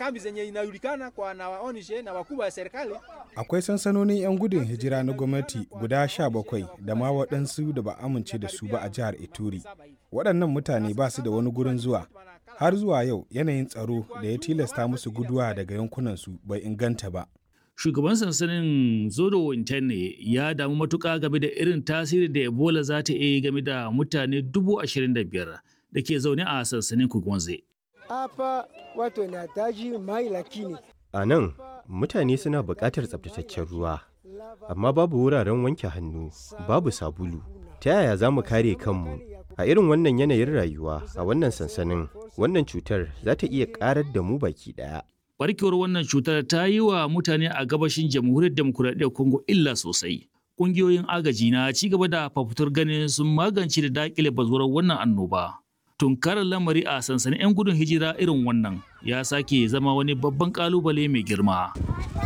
kambi zenye inajulikana kwa na waonishe na wakubwa wa serikali. Akwai sansanonin 'yan gudun hijira na gwamnati guda sha bakwai da ma waɗansu da ba amince da su ba a jihar Ituri. Waɗannan mutane ba su da wani gurin zuwa. Har zuwa yau yanayin tsaro da ya tilasta musu guduwa daga yankunansu bai inganta ba. Shugaban sansanin Zodo Interne ya damu matuƙa game da irin tasiri da Ebola za ta iya game da mutane dubu ashirin da biyar da ke zaune a sansanin Kugwanze. Hapa watu wanahitaji mai lakini A nan, mutane suna buƙatar tsabtataccen ruwa, amma babu wuraren wanke hannu, babu sabulu. Ta yaya za mu kare kanmu? A irin wannan yanayin rayuwa a wannan sansanin, wannan cutar za ta iya ƙarar da mu baki ɗaya. Barkewar wannan cutar ta yi wa mutane a gabashin jamhuriyar demokuraɗiyyar Congo illa sosai. Ƙungiyoyin agaji na ci gaba da fafutur ganin sun magance da daƙile bazuwar wannan annoba. Tunkarar lamari a sansanin 'yan gudun hijira irin wannan ya sake zama wani babban ƙalubale mai girma.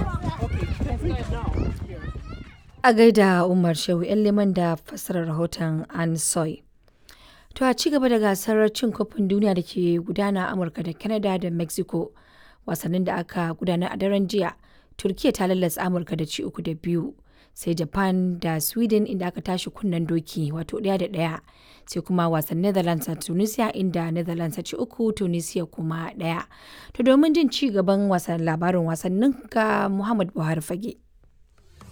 A gaida Umar Shehu 'yan liman da fassarar rahoton Ansoy. To a ci gaba da gasar cin kofin duniya da ke gudana a Amurka da Canada da Mexico. Wasannin da aka gudanar a daren jiya, Turkiya ta lallasa Amurka da ci uku da biyu. Sai Japan da Sweden inda aka tashi kunnen doki wato ɗaya da ɗaya. Sai kuma wasan Netherlands a Tunisia inda Netherlands ta ci uku Tunisia kuma ɗaya. To domin jin ci gaban wasan labarin wasannin ga Muhammad Buhari Fage.